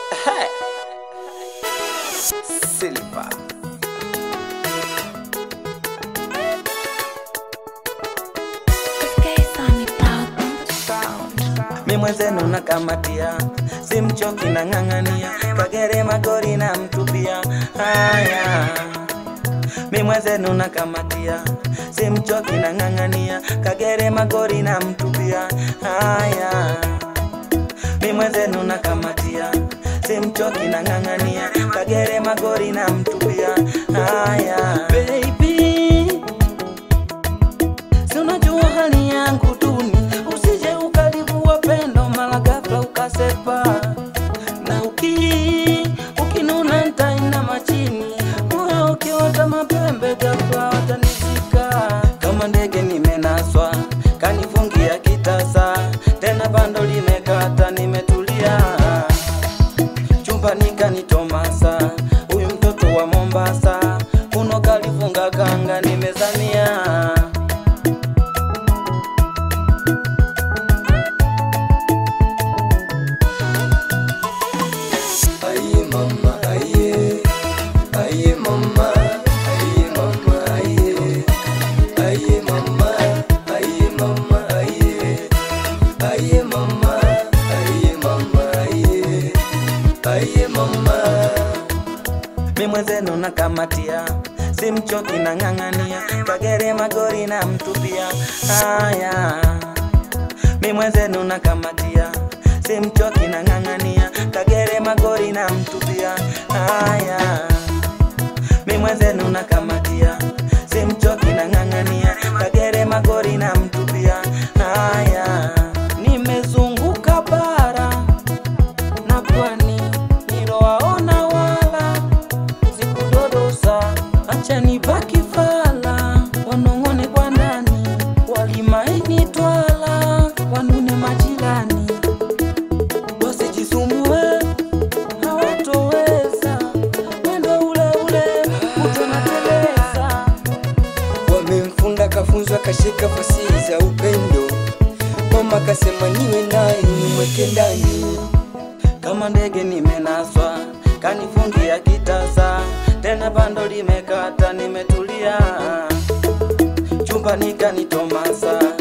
Silver. Mi mwenzenu nakamatia, simchoki na ng'ang'ania, kagere magori na mtupia. Haya, mi mwenzenu nakamatia, simchoki na ng'ang'ania, kagere magori na mtupia. Haya, mi mwenzenu nakamatia, simchoki na ng'ang'ania, kagere magori na mtupia. Haya, baby Si unajua hali yangu duni, usije ukalivua pendo mara ghafla ukasepa, na uki ukinuna ntaina machini, moyo ukiota mapembe ghafla watanizika. Kama ndege nimenaswa, kanifungia kitasa, tena bando limekata, nimetulia chumbani kanitomasa, huyu mtoto wa Mombasa, uno kalifunga kanga, nimezamia Aye mama aye aye mama aye mama aye aye mama aye mama aye aye mama aye mama aye aye mama mi mwenzenu nakamatia, simchoki na ng'ang'ania, kagere magori na mtupia. Haya, mi mwenzenu nakamatia, simchoki na ng'ang'ania, kagere magori na mtupia. Haya, mi mwenzenu nakamatia, simchoki na ng'ang'ania, kagere magori na mtupia. Haya, nimezunguka bara na pwani nilowaona wala sikudodosa, acha nibaki fala, wanong'one kwa ndani, walimaini twala, wanune majirani, wasijisumbue hawatoweza, mwendo ule ule utonateleza wamemfunda kafunzwa kashika fasihi za upendo mama kasema niwe naye nimweke ndani kama ndege nimenaswa, kanifungia kitasa, tena bando limekata, nimetulia chumbani kanitomasa,